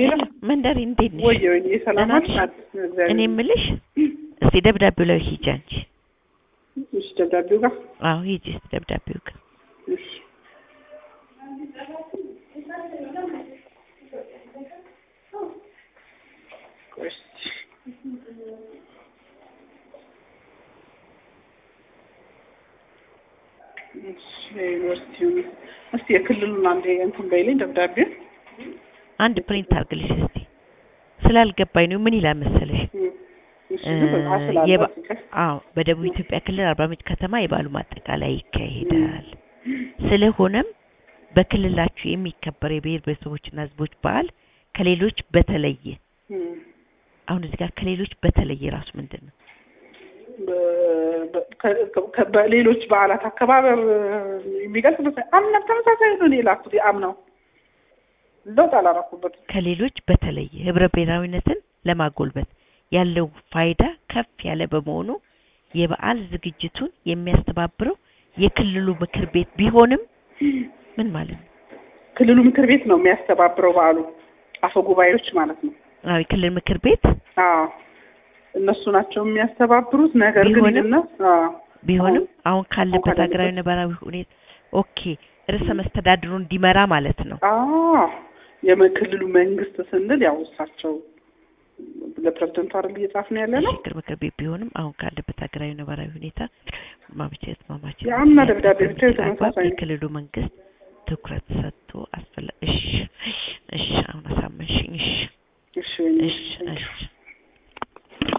ሄሎ መንደሪ እንዴት ነሽ? ወየ ወየ ሰላም ደህና ነሽ? ናት። እግዚአብሔር እኔ የምልሽ እስቲ ደብዳቤው ላይ ሂጂ አንቺ። እሺ፣ ደብዳቤው ጋር አዎ ሂጂ እስቲ ደብዳቤው ጋር እሺ ቆይ እስኪ እሺ፣ የዩኒቨርሲቲውን እስቲ የክልሉን አንዴ እንትን በይልኝ ደብዳቤው አንድ ፕሪንት አድርግልሽ እስቲ። ስላልገባኝ ነው። ምን ይላል መሰለሽ? እሺ፣ በጣም ስላለ የባ- ፍቅር አዎ በደቡብ ኢትዮጵያ ክልል አርባ ምንጭ ከተማ የበዓሉ ማጠቃለያ ይካሄዳል። ስለሆነም በክልላችሁ የሚከበር የብሔር ብሔረሰቦችና ሕዝቦች በዓል ከሌሎች በተለየ እም፣ አሁን እዚህ ጋር ከሌሎች በተለየ ራሱ ምንድን ነው? በ- በ- ከ- ከ- በሌሎች በዓላት አከባበር የሚገልጽ መሰለኝ። አምና ተመሳሳይ ነው። እኔ ላኩት አምናው ለውጥ አላረኩበትም። ከሌሎች በተለየ ህብረ ብሔራዊነትን ለማጎልበት ያለው ፋይዳ ከፍ ያለ በመሆኑ የበዓል ዝግጅቱን የሚያስተባብረው የክልሉ ምክር ቤት ቢሆንም ምን ማለት ነው? ክልሉ ምክር ቤት ነው የሚያስተባብረው በዓሉ አፈ ጉባኤዎች ማለት ነው። አዎ የክልል ምክር ቤት አዎ እነሱ ናቸው የሚያስተባብሩት። ነገር ግን ቢሆንም- ይልና አዎ ቢሆንም አሁን ካለበት ካለበት- ሀገራዊ ነባራዊ ሁኔታ ኦኬ ርዕሰ መስተዳድሩ እንዲመራ ማለት ነው። አዎ የክልሉ መንግስት ስንል ያው እሳቸው ለፕሬዝደንቱ አይደል እየጻፍን ያለ ነው። የሽግግር ምክር ቤት ቢሆንም አሁን ካለበት ሀገራዊ ነባራዊ ሁኔታ ማመቻቸት ማማቸት የአምና ደብዳቤ ብቻ በሚችል የተመሳሳይ አግባብ ነው። የክልሉ መንግስት ትኩረት ሰጥቶ አስፈላ እሺ እሺ አሁን አሳመንሽኝ እሺ እሺ ወይኔ፣ እሺ እሺ